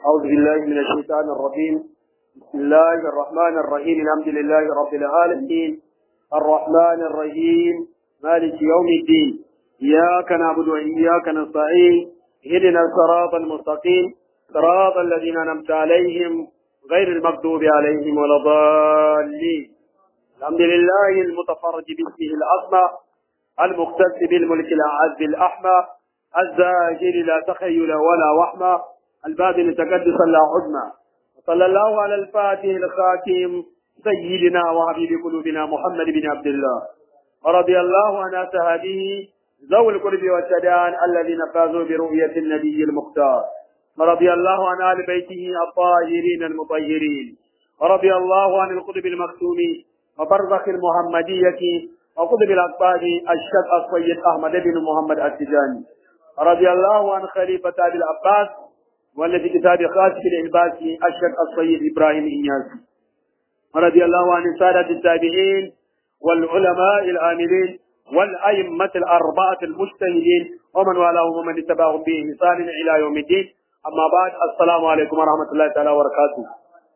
أعوذ بالله من الشيطان الرجيم بسم الله الرحمن الرحيم الحمد لله رب العالمين الرحمن الرحيم مالك يوم الدين إياك نعبد وإياك نستعين اهدنا الصراط المستقيم صراط الذين أنعمت عليهم غير المغضوب عليهم ولا الضالين الحمد لله المتفرج باسمه الأسمى المختص بالملك الأعز الأحمى الزاجر لا تخيل ولا وحمى الباطن تقدسا لا عدمى وصلى الله على الفاتح الخاتم سيدنا وحبيب قلوبنا محمد بن عبد الله ورضي الله عن أصحابه ذوي القرب والسدان الذين فازوا برؤية النبي المختار ورضي الله عن آل بيته الطاهرين المطهرين ورضي الله عن القطب المكتوم وبرزخ المحمدية وقطب الأقطاب الشيخ السيد أحمد بن محمد التجاني رضي الله عن خليفة أبي العباس والذي كتاب خاص العباسي الشيخ السيد إبراهيم إنياسي رضي الله عن سادة التابعين والعلماء العاملين والأئمة الأربعة المجتهدين ومن والاهم ومن اتبعهم بإحسان إلى يوم الدين أما بعد السلام عليكم ورحمة الله تعالى وبركاته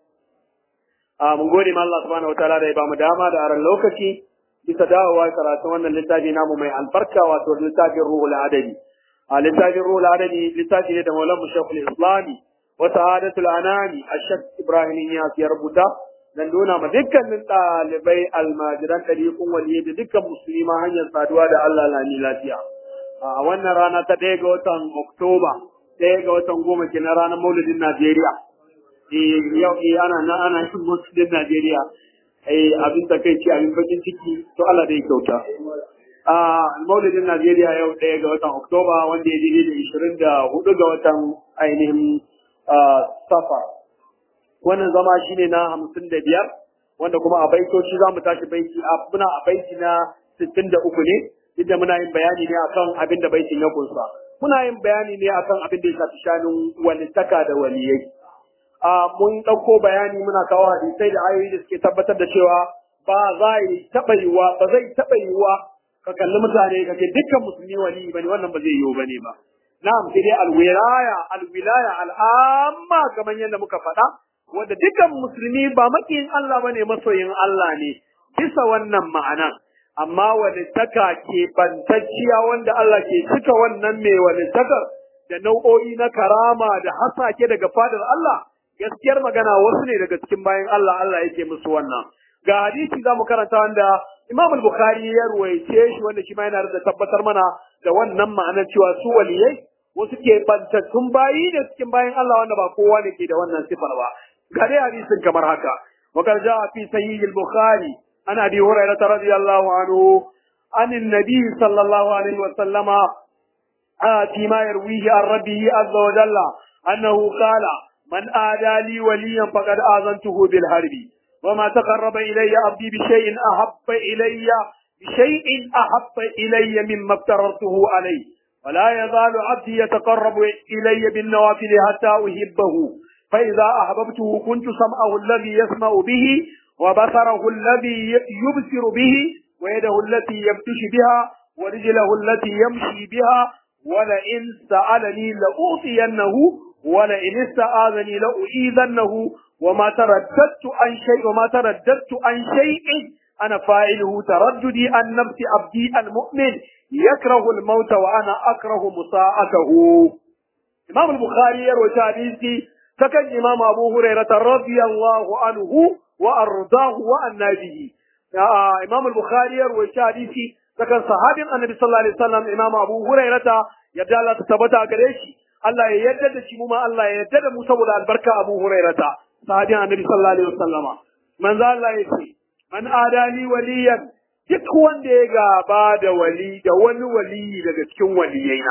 mun gode ma Allah subhanahu wataala da ya bamu dama da aran lokaci bisa dawowa karatun wannan littafi namu mai albarka wato littafin ruhul adadi a littafin ruhul adadi littafi ne da maulan shekul islami wa sa'adatul anami ashak ibrahim ya ya rubuta dan nuna ma dukkanin ɗalibai almajiran ɗariƙun waliyai da dukkan musulma hanyar saduwa da Allah lami lafiya a wannan rana ta ɗaya ga watan oktoba ɗaya ga watan goma kenan ranar maulidin najeriya yau ana na ana yin musulun Najeriya abin da kai ce abin bakin ciki to Allah dai kyauta. A maulidin Najeriya yau ɗaya ga watan Oktoba wanda ya daidai da ishirin da hudu ga watan ainihin safar. Wannan zama shi ne na hamsin da biyar wanda kuma a baitoci za mu tashi baiti a muna a baiti na sittin da uku ne inda muna yin bayani ne akan abin da baitin ya kunsa. Muna yin bayani ne akan abin da ya shafi shanun walittaka da waliyai. mun ɗauko bayani muna kawo hadisai da ayoyi da suke tabbatar da cewa ba za yi taɓa yiwa ba zai taɓa yiwa ka kalli mutane ka ce dukkan musulmi wali bane wannan ba zai yiwu bane ba na'am sai dai alwilaya alwilaya al'amma kamar yadda muka faɗa wanda dukkan musulmi ba makiyin Allah bane masoyin Allah ne bisa wannan ma'ana amma walittaka ke bantacciya wanda Allah ke cika wannan mai walittakar da nau'o'i na karama da hasake daga fadar Allah gaskiyar magana wasu ne daga cikin bayan Allah Allah yake musu wannan ga hadisi zamu karanta wanda Imam al-Bukhari ya ruwaice shi wanda shi ma yana da tabbatar mana da wannan ma'anar cewa su waliyai wasu ke bantattun bayi da cikin bayan Allah wanda ba kowa ne ke da wannan sifar ba ga dai hadisin kamar haka wa qad jaa fi sahih al-Bukhari an Abi Hurairah radiyallahu anhu عن النبي صلى الله عليه وسلم فيما يرويه عن ربه عز وجل أنه قال من آدى لي وليا فقد آذنته بالحرب وما تقرب إلي عبدي بشيء أحب إلي بشيء أحب إلي مما افتررته عليه ولا يزال عبدي يتقرب إلي بالنوافل حتى أحبه فإذا أحببته كنت سمعه الذي يسمع به وبصره الذي يبصر به ويده التي يبتش بها ورجله التي يمشي بها ولئن سألني لأوصينه ولئن استآذني لأعيذنه وما ترددت عن شيء وما ترددت عن شيء أنا فاعله ترددي عن نفس عبدي المؤمن يكره الموت وأنا أكره مساءته إمام البخاري يروي حديثي فكان إمام أبو هريرة رضي الله عنه وأرضاه وأن به إمام البخاري يروي حديثي فكان صحابي النبي صلى الله عليه وسلم إمام أبو هريرة يبدأ الله تثبت قريشي Allah ya yarda da shi mu ma Allah ya yarda da mu saboda albarka Abu Hurairata sahabin Annabi sallallahu alaihi wasallama manzo Allah ya ce man adali waliyan duk wanda ya gaba da wali da wani wali daga cikin waliyaina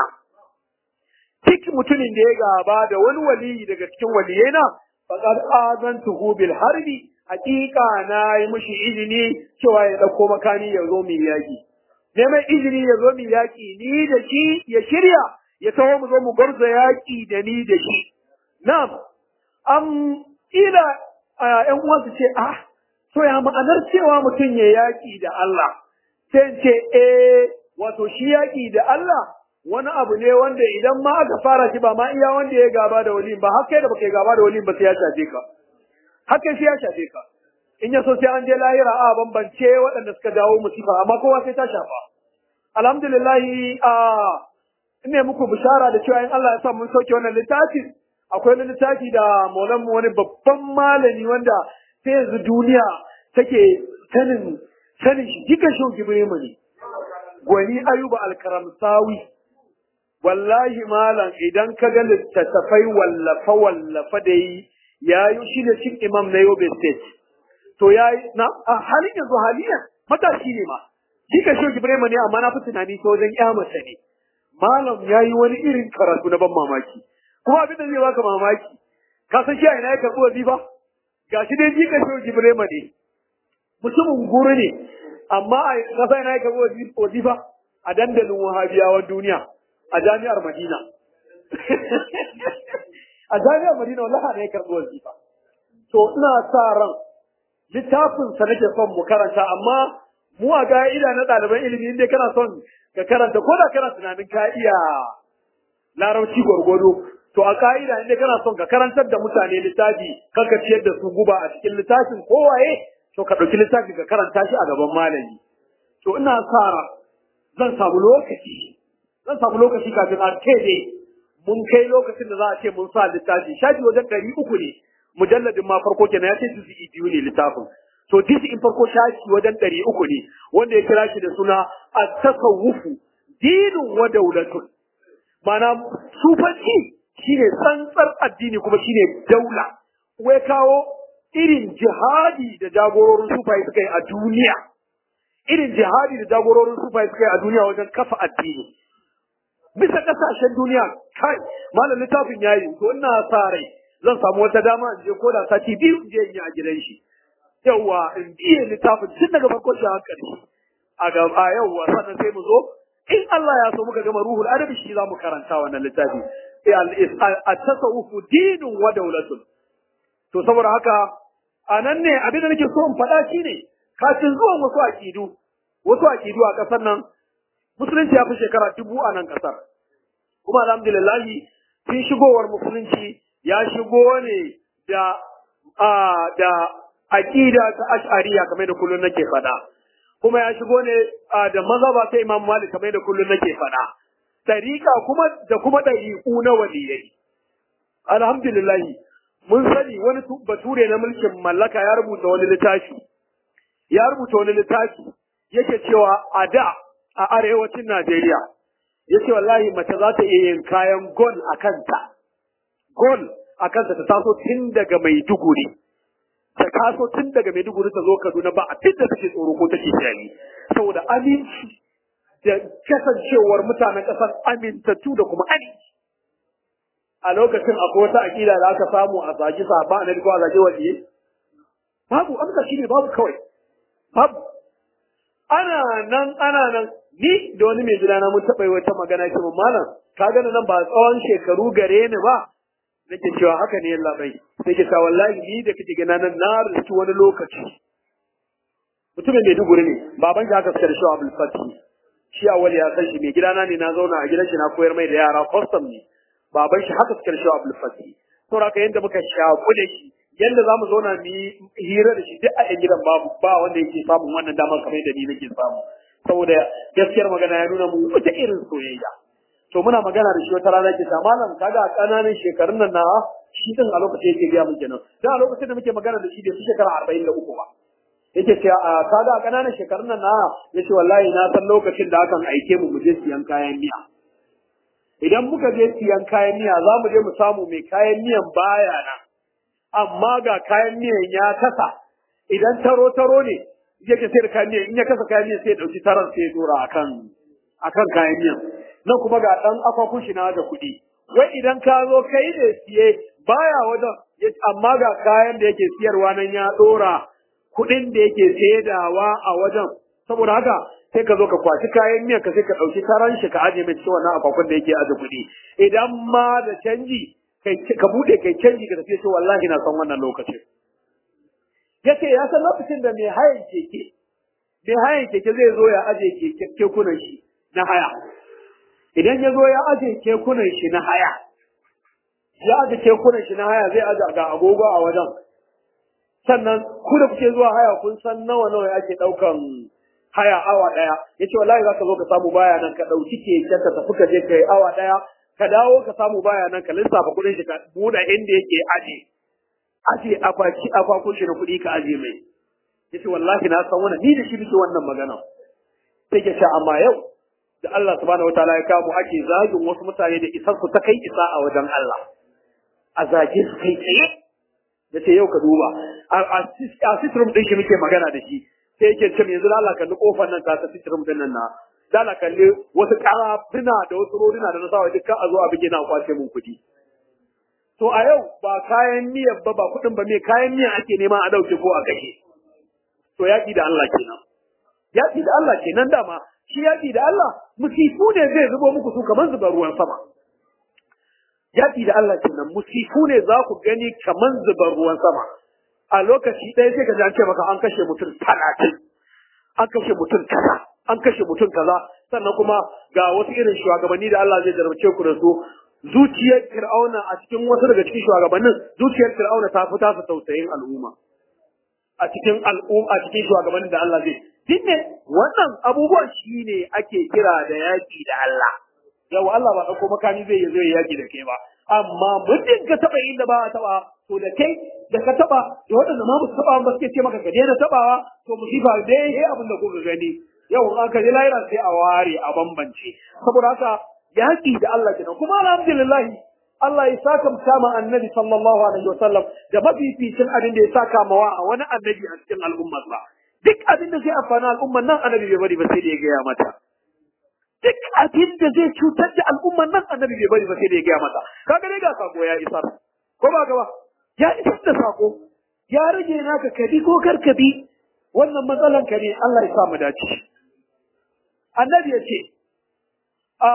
duk mutumin da ya gaba da wani wali daga cikin waliyaina faqad azantuhu bil harbi hakika na yi mishi izini cewa ya dauko makani ya zo mu yaki neman izini ya zo mu yaki ni da shi ya shirya ya taho mu zo mu garza yaƙi da ni da shi. Na'am, an ila ‘yan uwan su ce, ah, so ya ma'anar cewa mutum ya yaƙi da Allah, sai ce, eh, wato shi yaƙi da Allah wani abu ne wanda idan ma aka fara shi ba ma iya wanda ya gaba da wali ba har kai da baka yi gaba da wali ba sai ya shafe ka har kai sai ya shafe ka in ya so sai an je lahira a bambance waɗanda suka dawo musifa amma kowa sai ta shafa alhamdulillah a ina muku bishara da cewa in Allah ya sa mun sauke wannan littafi akwai wani littafi da maulan mu wani babban malami wanda sai yanzu duniya take sanin sanin shi jikan shi Ibrahim ne gwani ayuba alkaramsawi wallahi malam idan ka ga littattafai wallafa wallafa da yi ya yi shi ne cin imam na yobe state to ya yi na a halin yanzu haliyan matashi ne ma shi ka shoki birema ne amma na fi tunani ta wajen kyamata ne malam ya yi wani irin karatu na ban mamaki kuma abin da zai baka mamaki ka san shi a ina ya karɓi wazifa ga shi dai jika shoki birema ne mutumin guru ne amma a kasa ina ya karɓi wazifa a dandalin wahabiyawan duniya a jami'ar Madina. A jami'ar Madina wallahi ne ya karɓi wazifa. To ina sa ran littafin sa nake son mu karanta amma mu a ga'ida na ɗaliban ilimi inda kana son ka karanta ko da kana tunanin ka iya larabci gwargwado to a ka'ida inda kana son ka karantar da mutane littafi kan ka ciyar da su guba a cikin littafin kowaye to ka ɗauki littafi ka karanta shi a gaban malami. To ina sa ran zan samu lokaci zan samu lokaci kafin a ne mun kai lokacin da za a ce mun sa littafi shafi wajen ɗari uku ne mujalladin ma farko kenan ya ce su biyu ne littafin to disi in farko shafi wajen ɗari uku ne wanda ya kira shi da suna a tasawufu dinin wa daulatun ma'ana sufanci shine tsantsar addini kuma shine daula wai kawo irin jihadi da jagororin sufaye suka yi a duniya irin jihadi da jagororin sufaye suka yi a duniya wajen kafa addini bisa kasashen duniya kai malam littafin yayi to ina sa rai zan samu wata dama in je ko da sati biyu in je in yi a gidan shi yawa in biye littafin tun daga farko shi har ƙarshe a gaba yawa sannan sai mu zo in Allah ya so muka gama ruhul adabi shi za mu karanta wannan littafi at-tasawufu dinun wa dawlatun to saboda haka a nan ne abin da nake so in faɗa shine kafin zuwan wasu aƙidu wasu aƙidu a ƙasar nan musulunci ya fi shekara dubu a nan ƙasar kuma alhamdulillahi tun shigowar musulunci ya shigo ne da da aqida ta ash'ariya kamar da kullun nake faɗa kuma ya shigo ne da mazhaba ta Imam Malik kamar da kullun nake faɗa tariqa kuma da kuma dariqu na waliyai alhamdulillah mun sani wani bature na mulkin mallaka ya rubuta wani littafi ya rubuta wani littafi yake cewa a da a arewacin Najeriya yace wallahi mace za ta iya yin kayan gol a kanta gol a kanta ta taso tun daga Maiduguri ta taso tun daga Maiduguri ta zo Kaduna ba abin da take tsoro ko take shari saboda aminci da kasancewar mutanen ƙasar amintattu da kuma aminci a lokacin akwai wata aƙida da aka samu a zagi sahaba na ko a zagi waliye babu amsa shine babu kawai babu ana nan ana nan ni da wani mai gidana mun taɓa yi wata magana ce mun malam ka gani nan ba tsawon shekaru gare ni ba nake cewa haka ne yalla bai sai ke cewa wallahi ni da kike gana nan na riski wani lokaci mutumin mai duguri ne baban shi aka sakar shi Abdul Fatih shi awali ya san shi mai gidana ne na zauna a gidan shi na koyar mai da yara custom ne baban shi haka sakar shi Abdul Fatih saboda haka yanda muka shaku da shi yanda zamu zauna mu yi hira da shi duk a yan gidan babu ba wanda yake samun wannan damar kamar da ni nake samu saboda gaskiyar magana ya nuna mu wata irin soyayya to muna magana da shi wata rana ke ta malam kaga a kananan shekarun nan na shi din a lokacin yake biya mun kenan dan a lokacin da muke magana da shi da su shekara 43 ba yake ce a kaga a kananan shekarun nan na yace wallahi na san lokacin da akan aike mu mu je siyan kayan miya idan muka je siyan kayan miya za mu je mu samu mai kayan miyan baya nan amma ga kayan miyan ya kasa idan taro taro ne yake sai da kayan miyan in ya kasa kayan miyan sai ya dauki taron sai ya dora akan akan kayan miyan nan kuma ga dan akwakun shi na da kuɗi wai idan ka zo kai da siye baya wajen amma ga kayan da yake siyarwa nan ya dora kuɗin da yake saidawa a wajen saboda haka sai ka zo ka kwaci kayan miyan ka sai ka ɗauki taron shi ka aje mai cikin wannan akwakun da yake aje kuɗi idan ma da canji ka buɗe kai canji ka tafi ce wallahi na san wannan lokacin yace ya san lokacin da mai hayan keke mai hayan keke zai zo ya aje kekunan shi na haya idan ya zo ya aje kekunan shi na haya ya aje kekunan shi na haya zai aje ga agogo a wajen sannan ku da kuke zuwa haya kun san nawa nawa ake daukan haya awa daya yace wallahi zaka zo ka samu baya nan ka dauki keken ka tafi ka je kai awa daya ka dawo ka samu baya nan ka lissafa kudin shi ka buɗe inda yake aje aje akwaki akwakun shi na kuɗi ka aje mai yace wallahi na san wannan ni da shi nake wannan magana sai ke amma yau da Allah subhanahu wataala ya kawo ake zagin wasu mutane da isar su ta kai isa a wajen Allah a zage su kai tsaye da ce yau ka duba a sitrum din shi muke magana da shi sai yake ce yanzu Allah kalli kofar nan ta ta sitrum din nan na da Allah kalli wasu karafuna da wasu roduna da na sawa dukkan a zo a bige na kwace mun kuɗi to a yau ba kayan miyar ba ba kuɗin ba me kayan miya ake nema a dauke ko a kashe to yaƙi da Allah kenan yaƙi da Allah kenan dama shi yaƙi da Allah musifu ne zai zubo muku su kamar zuba ruwan sama yaƙi da Allah kenan musifu ne za ku gani kamar zuba ruwan sama a lokaci ɗaya sai ka ji an ce maka an kashe mutum talatin an kashe mutum kaza an kashe mutum kaza sannan kuma ga wasu irin shugabanni da Allah zai jarabce ku da su zuciyar fir'auna a cikin wasu daga cikin shugabannin zuciyar fir'auna ta fita su tausayin al'umma a cikin al'umma a cikin shugabannin da Allah zai dinne wannan abubuwan shine ake kira da yaki da Allah yau Allah ba dauko makami zai zo ya yaki da kai ba amma muddin ka taba inda ba a taba to da kai da ka taba da waɗanda ma ba su taba ba suke ce maka ka daina tabawa to musifa dai eh abin da kuka gani yau in aka ji lahira sai a ware a bambance saboda haka yaki da Allah kenan kuma alhamdulillah Allah ya saka ma annabi sallallahu alaihi wasallam da mafificin abin da ya saka mawa a wani annabi a cikin al'ummar sa duk abin da zai amfani al'ummar nan annabi bai bari ba sai da ya gaya mata duk abin da zai cutar da al'ummar nan annabi bai bari ba sai da ya gaya mata kaga dai ga sako ya isar ko ba gaba ya isar da sako ya rage naka kabi ko karkabi wannan matsalan ka ne Allah ya sa mu dace annabi ya ce a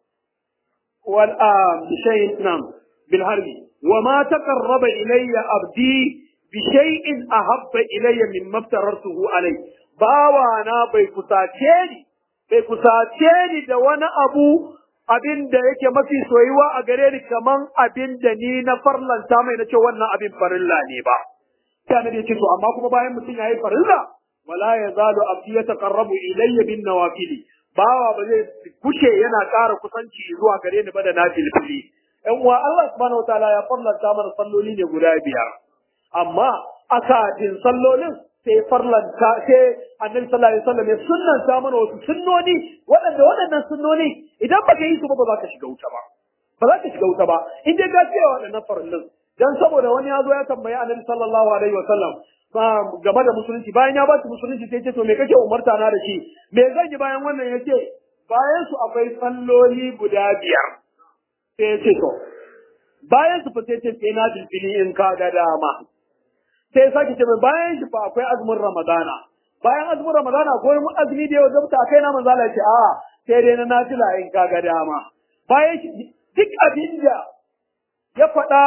wal a bishayin nam bil harbi wa ma taqarraba ilayya abdi bi shay'in ahabba ilayya min maftarartuhu alai bawa na bai kusace ni bai kusace ni da wani abu abin da yake mafi soyuwa a gare ni kaman abin da ni na farlanta mai na ce wannan abin farilla ne ba sai annabi ya ce to amma kuma bayan mutum yayi farilla wala yazalu abdi yataqarrabu ilayya bin nawafili bawa ba zai kushe yana ƙara kusanci zuwa gare ni ba da nafilfili ɗan uwa Allah subhanahu wataala ya farlanta mana salloli ne guda biyar amma akadin sallolin sai farlanta sai annabi sallallahu alaihi wasallam ya sunnanta mana wasu sunnoni waɗanda waɗannan sunnoni idan baka yi su ba ba za ka shiga wuta ba ba za ka shiga wuta ba in dai ka ce waɗannan farillin dan saboda wani ya zo ya tambayi annabi sallallahu alaihi wasallam game da musulunci bayan ya ba shi musulunci sai ce to me kake umarta na da shi me zan yi bayan wannan yace bayan su akwai salloli guda biyar sai ya ce to bayan su fa sai ce sai na filfili in ka ga dama sai ya sake ce mai bayan shi fa akwai azumin ramadana bayan azumin ramadana akwai azumi da yau zabta kai na manzala ce a sai dai na nafila in ka ga dama bayan shi duk abin da ya faɗa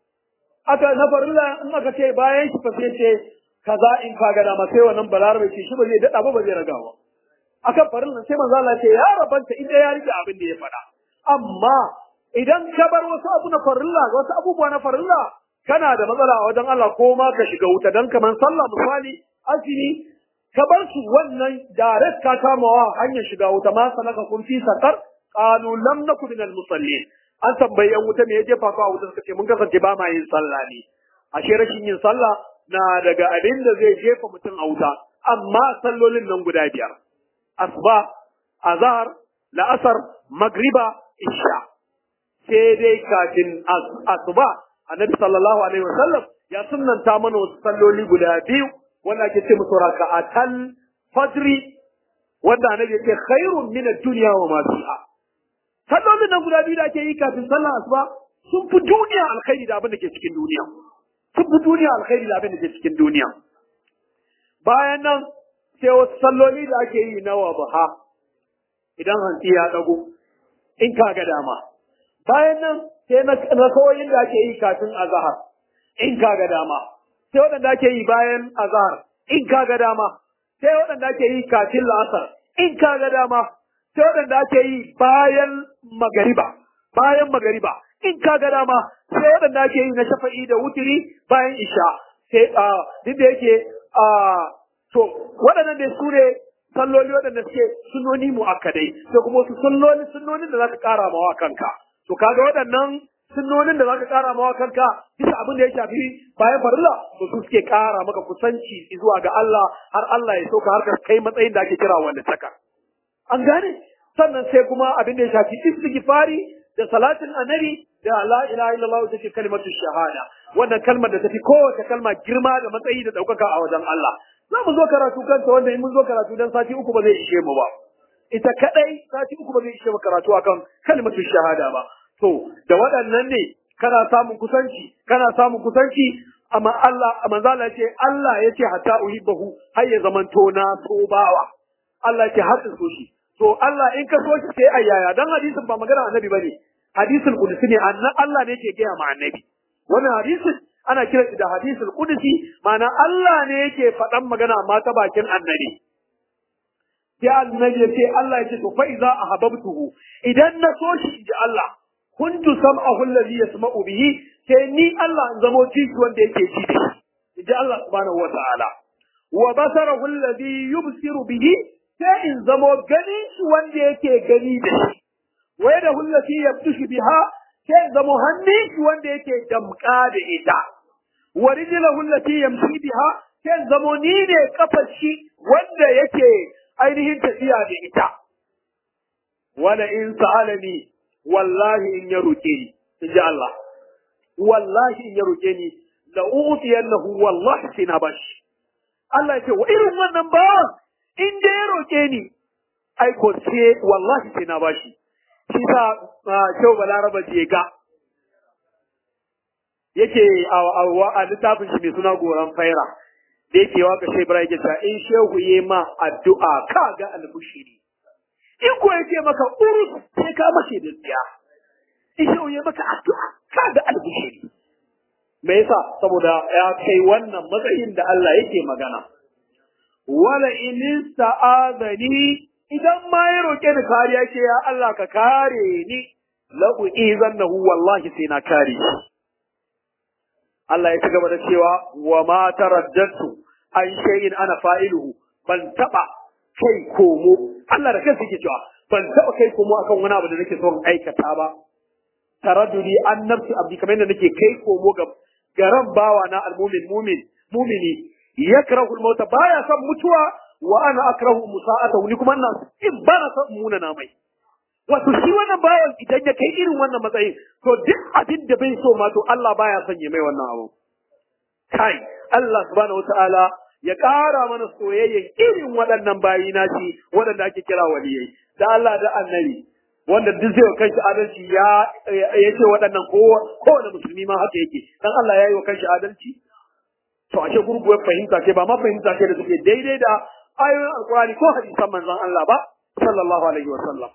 aka na farilla in aka ce bayan shi fa sai ce kaza in ka ga dama sai wannan balarabe ce shi ba zai dada ba ba zai raga ba akan farilla sai manzo Allah ce ya rabanta inda ya rike abin da ya faɗa amma idan ka bar wasu abu na farilla wasu abubuwa na farilla kana da matsala a wajen Allah ko ma ka shiga wuta dan kaman sallah misali azumi ka bar su wannan direct ka kamawa hanyar shiga wuta ma sanaka kun fi sakar qalu lam naku minal musallin an tambayi yan wuta me ya jefa ku a wuta suka ce mun kasance ba ma yin sallah ne ashe rashin yin sallah na daga abin da zai jefa mutum a wuta amma sallolin nan guda biyar asuba azhar la'asar magriba isha sai dai kafin asuba annabi sallallahu alaihi wasallam ya sunnanta mana wasu salloli guda biyu wanda ake ce musu raka'atal fajri wanda annabi ya ce khairun min ad-dunya wa ma fiha sallolin nan guda biyu da ake yi kafin sallar asuba sun fi duniya alkhairi da abin da ke cikin duniya sun fi duniya alkhairi da abin da ke cikin duniya bayan nan sai wasu salloli da ake yi na wabaha idan hantsi ya dago in ka ga dama bayan nan sai na kawoyin da ake yi kafin azahar in ka ga dama sai waɗanda ake yi bayan azahar in ka ga dama sai waɗanda ake yi kafin la'asar in ka ga dama sai waɗanda ake yi bayan magariba bayan magariba in ka ga dama sai waɗanda ake yi na shafa'i da wutiri bayan isha sai a duk da yake a to waɗannan dai su ne salloli waɗanda suke sunoni mu'akkadai sai kuma wasu salloli sunnonin da za ka ƙara mawa kanka to kaga waɗannan sunnonin da za ka ƙara mawa kanka bisa abin da ya shafi bayan farilla to su suke ƙara maka kusanci zuwa ga Allah har Allah ya sauka har ka kai matsayin da ake kira wanda taka an gane sannan sai kuma abin da ya shafi istighfari da salatin annabi da la ilaha illallah ita ce kalmatu shahada wannan kalmar da tafi kowace kalma girma da matsayi da ɗaukaka a wajen Allah za mu zo karatu kanta wanda in mun zo karatu dan sati uku ba zai ishe mu ba ita kadai sati uku ba zai ishe mu karatu akan kalmatu shahada ba to da waɗannan ne kana samun kusanci kana samun kusanci amma Allah manzo Allah ce Allah yace hatta uhibbahu har ya zamanto na so bawa Allah ce har so shi to Allah in ka so shi sai ayyaya dan hadisin ba magana annabi bane hadisul qudsi ne annan Allah ne yake gaya ma annabi wannan hadisin ana kira shi da hadisul qudsi ma'ana Allah ne yake faɗan magana amma ta bakin annabi sai annabi ya ce Allah ya ce to fa iza ahabbtuhu idan na so shi inji Allah kuntu sam'ahu alladhi yasma'u bihi sai ni Allah in zamo ciki wanda yake ji da shi inji Allah subhanahu wata'ala wa basarahu alladhi yubsiru bihi sai in zamo gani shi wanda yake gani da shi wa yadahu allati yabtushu biha sai in zamo hannun shi wanda yake damka da ita wa rijlahu allati yamshi biha sai in zamo ni ne kafar shi wanda yake ainihin tafiya da ita wala in sa'alani wallahi in ya roke ni in ji Allah wallahi in ya roke ni la utiyannahu wallahi sai na bashi Allah ya ce wa irin wannan ba in da ya roke ni ai ko sai wallahi sai na bashi shi sa Shehu Balaraba je ga yake a littafin shi mai suna goran faira da yake waka Shehu Ibrahim yake cewa in Shehu yi ma addu'a ka ga albushiri in ko yake maka urus sai ka mace da tsiya in Shehu yi maka addu'a ka ga albushiri me yasa saboda ya kai wannan matsayin da Allah yake magana wala in sa'adani idan ma ya roke ni kariya ce ya Allah ka kare ni la uizannahu wallahi sai na kare shi Allah ya ci gaba da cewa wa ma taraddatu an shay'in ana fa'iluhu ban taba kai komo Allah da kansa yake cewa ban taba kai komo akan wani abu da nake son aikata ba taraddudi an nafsi abdi kamar yadda nake kai komo ga garan bawa na almumin mumin mumini yakrahu al-mauta baya son mutuwa wa ana akrahu musa'atahu ni kuma ina in ba na son muna na mai wato shi wannan bawan idan ya kai irin wannan matsayin to duk abin da bai so ma to Allah baya son ya mai wannan abu kai Allah subhanahu wataala ya ƙara mana soyayyen irin waɗannan bayi na shi waɗanda ake kira waliyai da Allah da annabi wanda duk zai kai shi adalci ya ya ce waɗannan kowane musulmi ma haka yake dan Allah ya yi wa kanshi adalci to ashe gurguwar fahimta ce ba ma fahimta ce da suke daidai da ayoyin alkurani ko hadisan manzon Allah ba sallallahu alaihi wa sallam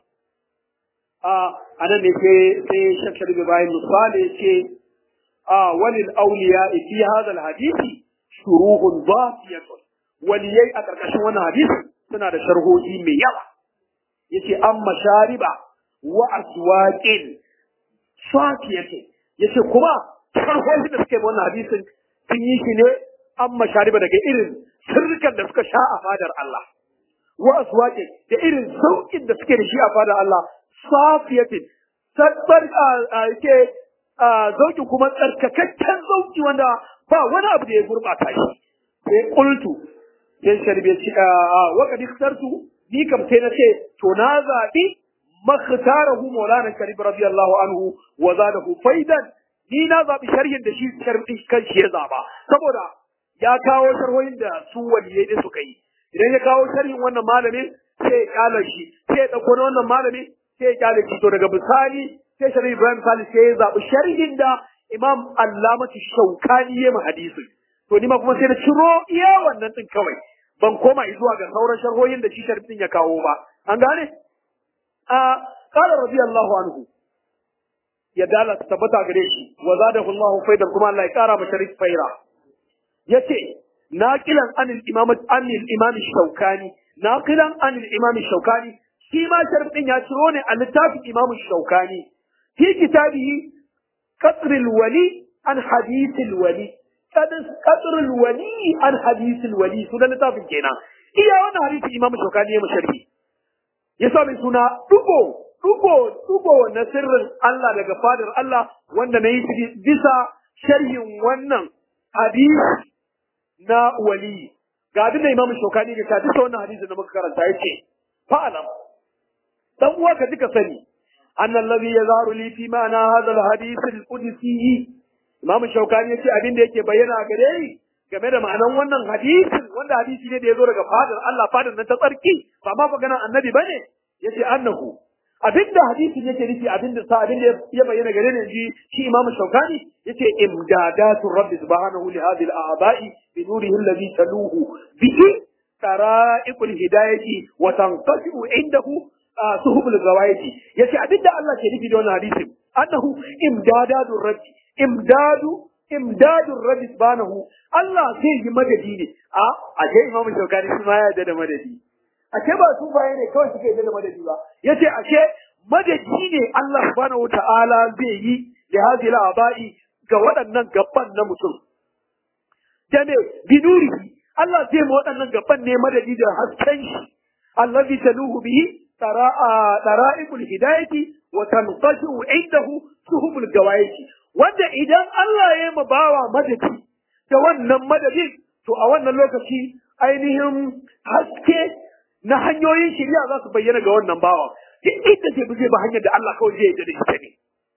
a anan ne sai sai shakkar bi bayan misali ce a walil awliya fi hadha alhadisi shuruhun dhafiyatun waliyai a karkashin wannan hadisi suna da sharhohi mai yawa yace amma shariba wa aswaqin safiyati yace kuma sharhohi da suke wannan hadisin sun yi shi ne amma shariba daga irin sirrikan da suka sha a fadar Allah wa aswaqin da irin saukin da suke da shi a fadar Allah safiyatin sabbar yake zauki kuma tsarkakakken zauki wanda ba wani abu da ya gurbata shi sai qultu sai sharbe shi wa kad ikhtartu ni kam sai na ce to na zabi makhtarahu maulana sharif radiyallahu anhu wa zadahu faidan ni na zabi sharhin da shi sharbi kan shi ya zaba saboda ya kawo sharhohin da su waliyai da suka yi idan ya kawo sharhin wannan malamin sai ya kyala shi sai ya dauko na wannan malamin sai ya kyale shi to daga bisani sai sharhi Ibrahim Salih sai ya zabi sharhin da Imam Allamatu Shaukani ya hadisin to ni ma kuma sai na ciro iya wannan din kawai ban koma zuwa ga sauran sharhohin da shi sharhin ya kawo ba an gane a qala radiyallahu anhu ya dala tabbata gare shi wa zadahu Allahu faidan kuma Allah ya kara masa sharif faira yace naqilan anil imam anil imam shaukani naqilan anil imam shaukani shi ma sharif din ya ciro ne a littafin Imam Shaukani fi kitabihi Qasrul Wali an Hadithul Wali Qasrul Wali an Hadithul Wali sunan littafin kenan iya wannan hadisi Imam Shaukani ya masharhi ya sa mai suna dugo dugo dugo na sirrin Allah daga fadar Allah wanda na yi bisa sharhin wannan hadisi na wali ga abin da Imam Shokani ga bisa wannan hadisi da muka karanta yace fa'alam dan uwa ka duka sani anna alladhi yazharu li fi ma'ana hadha alhadith alqudsi Imam Shokani yace abin da yake bayyana a gare ni game da ma'anan wannan hadisin wanda hadisi ne da ya zo daga fadar Allah fadar nan ta tsarki ba ma maganar annabi bane yace annahu abinda hadisin yake nufi abinda sa abinda ya bayyana gare ni ji shi imamu shaukani yace imdadatu rabbi subhanahu li hadhihi al-a'ba'i bi nurihi alladhi taluhu bihi tara'iqul hidayati wa tanqatu indahu suhubul gawayati yace abinda Allah ke nufi da wannan hadisin annahu imdadatu rabbi imdadu imdadu rabbi subhanahu Allah zai yi madadi ne a ashe imamu shaukani shi ma ya yarda da madadi ashe ba su baye ne kawai suke yarda da madadi ba yace ashe madadi ne Allah subhanahu wataala zai yi da hadhihi al-aba'i ga waɗannan gaban na mutum dane binurihi Allah zai ma waɗannan gaban ne madadi da hasken shi allazi taluhu bihi tara'a dara'ibul hidayati wa tanqashu indahu suhubul gawayati wanda idan Allah ya ma bawa madadi da wannan madadin to a wannan lokaci ainihin haske na hanyoyin shari'a za su bayyana ga wannan bawa duk inda zai bi zai ba hanyar da Allah kawai zai yarda da ita ne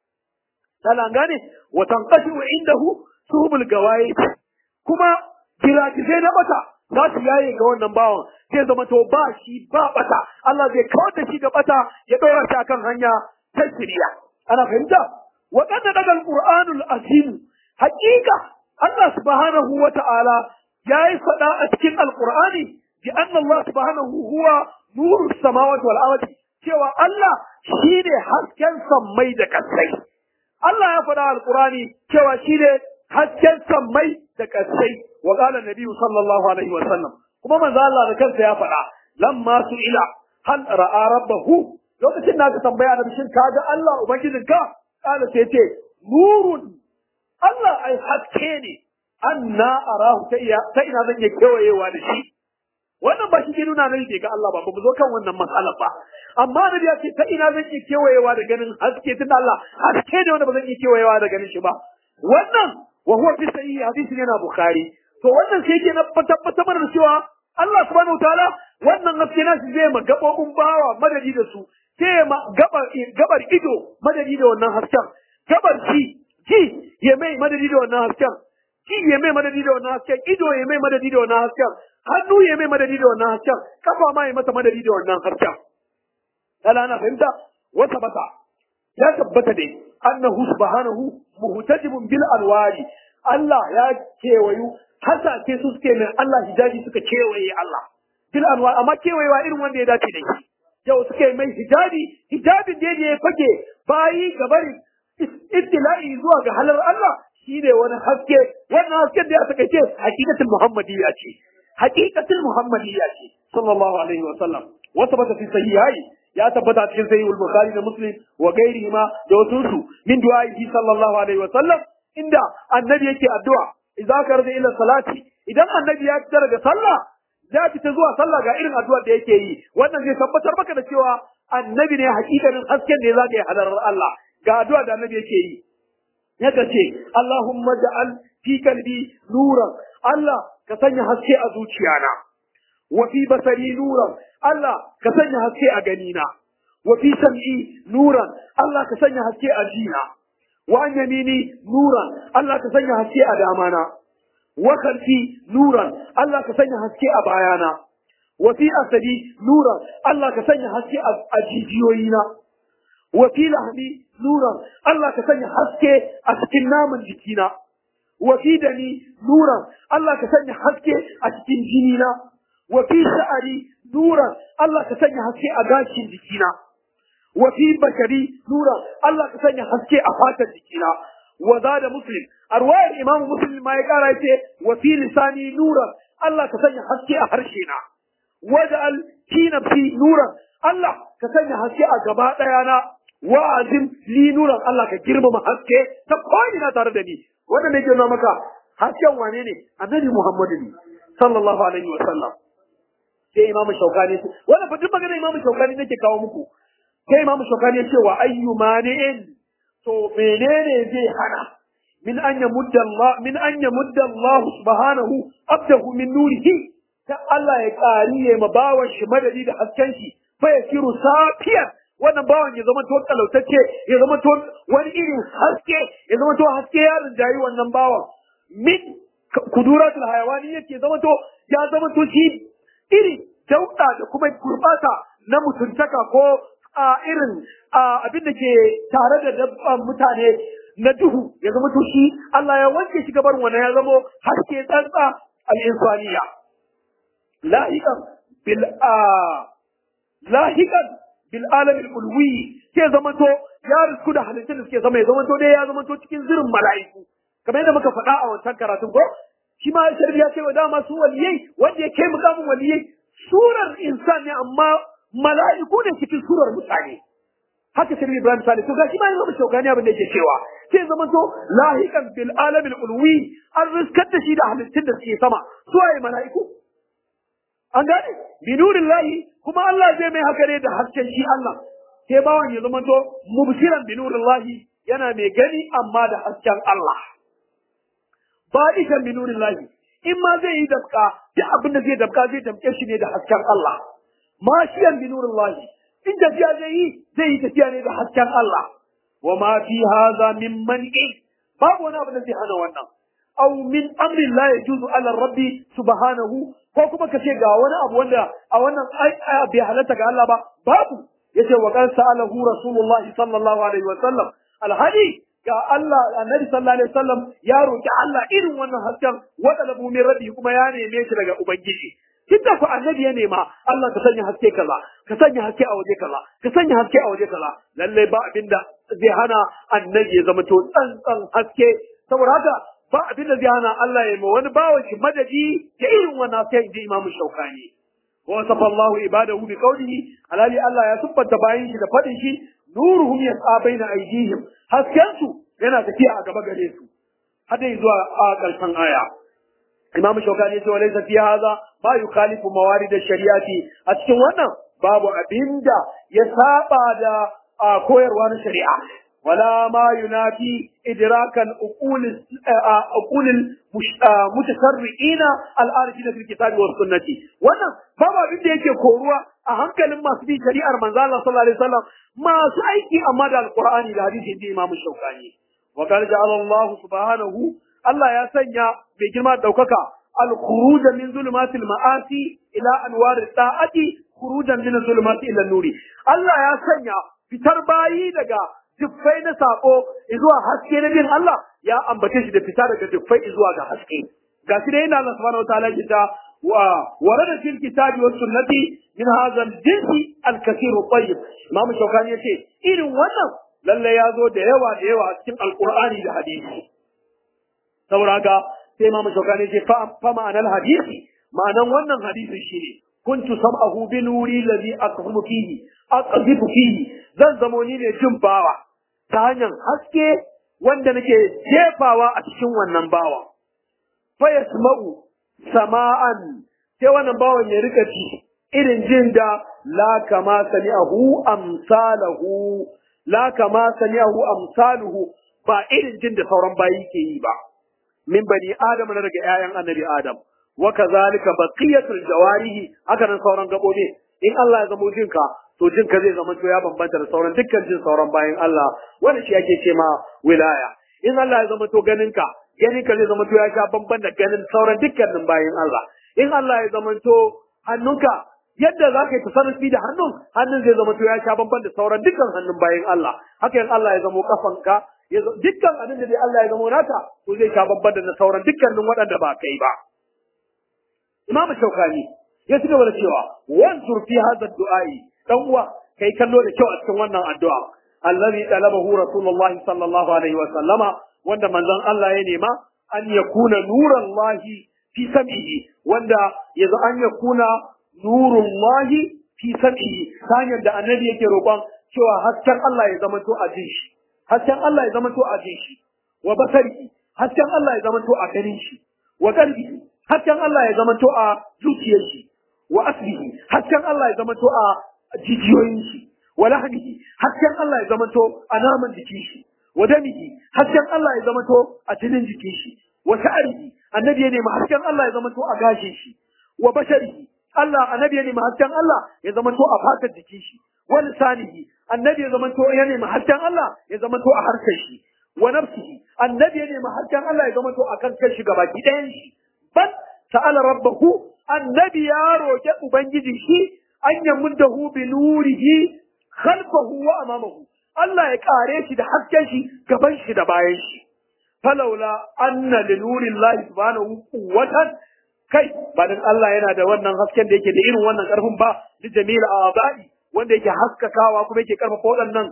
tana gane wa tanqashu indahu suhubul gawayi kuma giragizai na bata za su yaye ga wannan bawan zai zama to ba shi ba bata Allah zai kawar da shi ga bata ya ɗora shi akan hanya ta shari'a ana fahimta wa qad daga alqur'anul azim haqiqa Allah subhanahu wa ta'ala yayi fada a cikin alqur'ani bi anna Allah subhanahu huwa nurus samawati wal ardi cewa Allah shine hasken sammai da kasai Allah ya fada alqur'ani cewa shine hasken sammai da kasai wa qala nabiyyu sallallahu alaihi wa sallam kuma manzo Allah da kansa ya fada lamma su ila hal ra'a rabbahu lokacin da ka tambaya da shin kaga Allah ubangijinka kala sai ce nurun Allah ai haske ne anna arahu ta iya ta ina zan iya kewayewa da shi wannan ba shi ke nuna nan ke ga Allah ba ba mu zo kan wannan matsalar ba amma da ya ce ta ina zan iya kewayewa da ganin haske tun Allah haske ne wanda ba zan iya kewayewa da ganin shi ba wannan wa huwa fi sahihi hadisin yana bukhari to wannan sai ke na tabbatar mana da cewa Allah subhanahu wataala wannan haske na shi zai ma gabobin bawa madadi da su sai ma gabar gabar ido madadi da wannan hasken gabar ci ji ya mai madadi da wannan hasken ji ya mai madadi da wannan hasken ido ya mai madadi da wannan hasken hannu ya mai madadi da wannan hasken kafa ma ya masa madadi da wannan hasken ala ana fahimta wata bata ya tabbata dai annahu subhanahu muhtajibun bil alwari Allah ya kewayu hasake su suke mai Allah hijabi suka kewaye Allah bil anwar amma kewayewa irin wanda ya dace da shi yau suke mai hijabi hijabin da ya fage bayi gabari ittila'i zuwa ga halar Allah shine wani haske wannan hasken da ya saka ce haqiqatul muhammadiyya ce haqiqatul muhammadiyya ce sallallahu alaihi wa sallam wa tabbata fi sahihai ya tabbata cikin sahih al-bukhari da muslim wa ghairihi ma da wasu su min du'a'i sallallahu alaihi wa sallam inda annabi yake addu'a idza karza ila salati idan annabi ya fita daga sallah ya fita zuwa sallah ga irin addu'ar da yake yi wannan zai tabbatar maka da cewa annabi ne hakikanin hasken da ya zaka yi hadarar Allah ga addu'a da annabi yake yi yaka ce Allahumma ja'al fi qalbi nuran Allah ka sanya haske a zuciyana wa fi basari nuran Allah ka sanya haske a ganina wa fi sam'i nuran Allah ka sanya haske a jina wa an yamini nuran Allah ka sanya haske a damana wa khalfi nuran Allah ka sanya haske a bayana wa fi asadi nuran Allah ka sanya haske a jijiyoyina wa fi lahmi nuran Allah ka sanya haske a cikin naman jikina wa fi dani nuran Allah ka sanya haske a cikin jinina wa fi sha'ari nuran Allah ka sanya haske a gashin jikina wa fi bashari nuran Allah ka sanya haske a fatar jikina wa zada muslim arwayar imam muslim ma ya kara yace wa fi lisani nuran Allah ka sanya haske a harshe na waj'al fi nafsi nuran Allah ka sanya haske a gaba daya na wa'azin li nuran Allah ka girmama haske ta ko'ina tare da ni wanda ne ke nuna maka hasken wane ne annabi Muhammadu ne sallallahu alaihi wa sallam sai imamu shaukani wannan fa duk magana imamu shaukani nake kawo muku sai imamu shaukani ya ce wa ayyu mani'in to menene zai hana min an yamudda Allah min an yamudda Allah subhanahu abdahu min nurihi ta Allah ya kari ya ma bawan shi madadi da hasken shi fa yasiru safiyan wannan bawan ya zama to talautacce ya zama to wani irin haske ya zama to haske ya rinjayi wannan bawan min kuduratul hayawani yake zama to ya zama to shi iri dauda da kuma gurbata na mutuntaka ko a irin abin da ke tare da dabban mutane na duhu ya zama to shi Allah ya wanke shi gabar wannan ya zama haske tsantsa al-insaniya lahiqan bil lahiqan bil alam al-ulwi ke zama to ya risku da halittun da suke zama ya zama to dai ya zama to cikin zirin mala'iku kamar yadda muka faɗa a wancan karatun ko shi ma sharbi ya ce wa dama su waliyai wanda ya kai mukamin waliyai surar insan ne amma mala'iku ne cikin surar mutane haka sharbi ibrahim sale to gashi ma yanzu shaukani abin da yake cewa sai zama to lahiqan bil alamil ulwi an riskar da shi da halittun da suke sama su waye mala'iku an gane bi nurillahi kuma Allah zai mai haka ne da hasken shi Allah sai bawan ya zama to mubshiran bi nurillahi yana mai gani amma da hasken Allah ba'ikan bi nurillahi in ma zai yi dabka da abin da zai dabka zai dabke shi ne da hasken Allah mashiyan bi nurillahi in tafiya zai yi zai yi tafiya ne da hasken Allah wa ma fi hadha min man'i babu wani abu da zai hana wannan aw min amrin la yajuzu ala rabbi subhanahu ko kuma kace ga wani abu wanda a wannan aya bai halatta ga Allah ba babu yace wa qad sa'alahu rasulullah sallallahu alaihi wa sallam alhadi ga Allah annabi sallallahu alaihi wasallam ya roki Allah irin wannan hasken wa talabu min rabbi kuma ya neme shi daga ubangiji tunda ku annabi ya nema Allah ka sanya haske kaza ka sanya haske a waje kaza ka sanya haske a waje kaza lalle ba abinda zai hana annabi ya zama to tsantsan haske saboda haka ba abinda zai hana Allah ya ma wani bawan shi madadi da irin wannan haske inji Imam Shaukani wa safa Allah ibadahu bi qawlihi alali Allah ya subbata bayin shi da fadin shi nuruhum yas'a baina aydihim hasken su yana tafiya a gaba gare su har dai zuwa a ƙarshen aya Imam Shaukani ya ce wa laysa fi hadha ma yukhalifu mawarid ash-shari'ati a cikin wannan babu abinda ya saba da koyarwa na shari'a wala ma yunafi idrakan uqul uqul mutasarri'ina al-arifina fil kitabi was sunnati wannan babu abinda yake koruwa a hankalin masu bi shari'ar manzo Allah sallallahu alaihi wasallam masu aiki amma da alqur'ani da hadisi da Imam Shaukani wa qala ja'ala Allah subhanahu Allah ya sanya mai girma daukaka al-khuruj min zulumatil ma'asi ila anwar ta'ati khurujan min zulumati ila nuri Allah ya sanya fitar bayi daga duffai na sako zuwa haske na bin Allah ya ambace shi da fita daga duffai zuwa ga haske gashi da yana Allah subhanahu wataala ya ta wa warada fil kitabi was sunnati min hadha al-jinsi al-kathir at-tayyib Imam Shawkani yace irin wannan lalle ya zo da yawa da yawa cikin alqur'ani da hadisi saboda haka sai Imam Shawkani yace fa ma'anar hadisi ma'anan wannan hadisin shine kuntu sam'ahu bi nuri alladhi aqzifu fihi aqzifu fihi zan zamo ni ne jin bawa ta hanyar haske wanda nake jefawa a cikin wannan bawa fa yasma'u sama'an sai wannan bawan ya rika ci irin jin da la kama sami'ahu amsalahu la kama sami'ahu amsaluhu ba irin jin da sauran bayi ke yi ba min bani adam na daga 'ya'yan annabi adam wa kazalika baqiyatul jawarihi haka nan sauran gabobi in Allah ya zamo jinka to jinka zai zama to ya bambanta da sauran dukkan jin sauran bayan Allah wanda shi ake ce ma wilaya in Allah ya zama to ganinka ganinka zai zama to ya sha bamban da ganin sauran dukkanin bayan Allah in Allah ya zama to hannunka yadda za ka yi tasarrufi da hannun hannun zai zama to ya sha bamban da sauran dukkan hannun bayan Allah haka in Allah ya zama kafanka dukkan abin da dai Allah ya zama naka to zai sha bamban da sauran dukkanin waɗanda ba kai ba Imam Shaukani ya ci gaba da cewa wansur fi hadha du'ai dan uwa kai kallo da kyau a cikin wannan addu'a allazi talabahu rasulullah sallallahu alaihi wa sallama wanda manzon Allah ya nema an yakuna nuran lahi fi sam'ihi wanda yazo an yakuna nurullahi fi sam'ihi ta hanyar da annabi yake roƙon cewa hasken Allah ya zama to a jin shi hasken Allah ya zama to a jin shi wa basari hasken Allah ya zama to a ganin shi wa qalbi hasken Allah ya zama to a zuciyar shi wa asbihi hasken Allah ya zama to a jijiyoyin shi wa lahmihi hasken Allah ya zama to a naman jikin shi wa damihi hasken Allah ya zama to a jinin jikin shi wa sha'rihi annabi ya nemi hasken Allah ya zama to a gashin shi wa basharihi Allah annabi ya nemi hasken Allah ya zama to a fatar jikin shi wa lisanihi annabi ya zama to ya nemi hasken Allah ya zama to a harshen shi wa nafsihi annabi ya nemi hasken Allah ya zama to a kan kai shi gabaki ɗayan shi bal sa'ala rabbahu annabi ya roƙi ubangiji shi an yamuddahu bi nurihi khalfahu wa amamahu Allah ya kare shi da hasken shi gaban shi da bayan shi falaula anna li nurillahi subhanahu quwwatan kai ba dan Allah yana da wannan hasken da yake da irin wannan karfin ba li jamil abai wanda yake haskakawa kuma yake karfafa waɗannan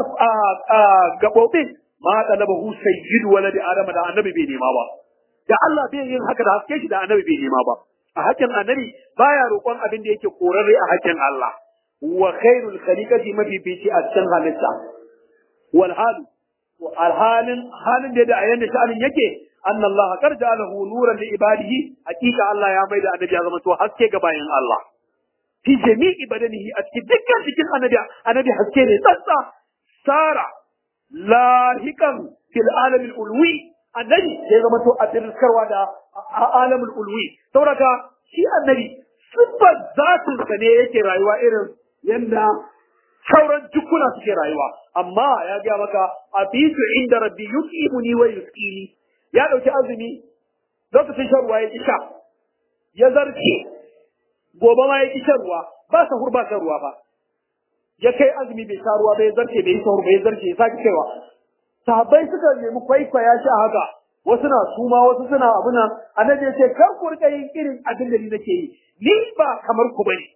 gaɓoɓin ma talabahu sayyidu waladi adama da annabi bai nema ba da Allah bai yin haka da haske shi da annabi bai nema ba a hakkin annabi baya roƙon abin da yake korarre a hakkin Allah wa khairul khaliqati mafifici a cikin halitta wal hal alhalin halin da da ayan da sha'anin yake anna Allah qad ja'alahu nuran li ibadihi hakika Allah ya maida annabi ya zama to haske ga bayan Allah fi jami'i badanihi a cikin dukkan cikin annabi annabi haske ne tsantsa sara lahikan fil alamil ulwi annabi ya zama to a dirkarwa da alamul ulwi saboda shi annabi siffar zatin sa ne yake rayuwa irin yanda sauran jukuna suke rayuwa amma ya ga maka abitu inda rabbi yuqimuni wa yusqini ya dauki azumi lokacin shan ruwa ya ki sha ya zarce gobe ma ya ki shan ruwa ba sahur ba shan ruwa ba ya kai azumi bai sha ruwa bai zarce bai sahur bai zarce ya saki kaiwa sahabbai suka nemi kwaikwaya shi a haka wasu na suma wasu suna abuna annabi ya ce kar ku rika yin irin abin da ni nake yi ni ba kamar ku bane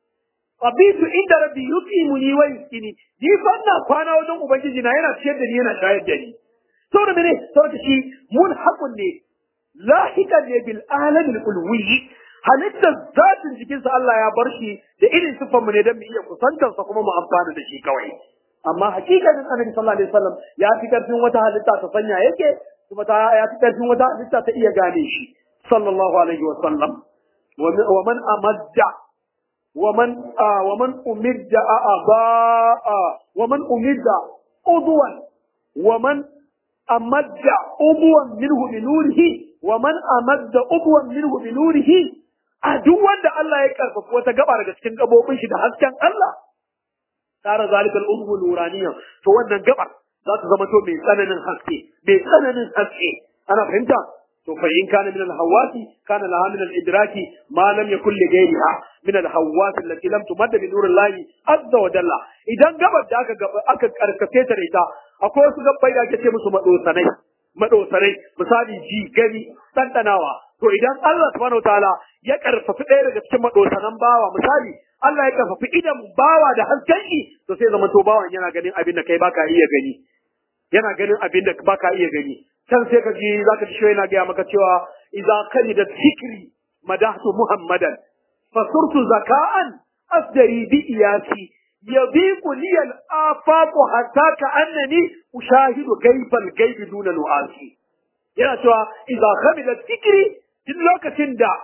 abitu inda rabbi yuqimuni wa yuskini ni fa ina kwana wajen ubangiji na yana ciyar da ni yana shayar da ni saboda mene saboda shi mun haƙun ne lahiqan ne bil alamil ulwi halittar zatin jikinsa Allah ya bar shi da irin siffar mu ne don mu iya kusantarsa kuma mu amfana da shi kawai amma hakikanin annabi sallallahu alaihi wasallam ya fi karfin wata halitta ta sanya yake kuma ta ya fi karfin wata halitta ta iya gane shi sallallahu alaihi wasallam wa man amadda wa man wa man umidda aba wa man umidda udwan wa man amadda udwan minhu bi nurihi wa man amadda udwan minhu bi nurihi a duk wanda Allah ya karfafa wata gaba daga cikin gabobin shi da hasken Allah tara zalika al-udhu nuraniya to wannan gabar za ta zama to mai tsananin haske mai tsananin haske ana fahimta to fa in kana min al-hawasi kana laha min al-idraki ma lam yakul li ghayriha min al-hawasi allati lam tumadda bi nurillahi azza wa jalla idan gabar da aka aka karkace ta da ita akwai wasu gabbai da ake ce musu madosanai madosanai misali ji gani dandanawa to idan Allah subhanahu wataala ya karfafi ɗaya daga cikin madosanan bawa misali Allah ya karfafi idan bawa da hasken shi to sai zama to bawan yana ganin abin da kai baka iya gani yana ganin abin da baka iya gani can sai ka ji zaka ji yana gaya maka cewa idza da fikri madahtu muhammadan fasurtu zaka'an asdari bi iyasi يضيق لي الآفاق حتى كأنني أشاهد غيب الغيب دون نؤاسي yana cewa idza khamila fikri duk lokacin da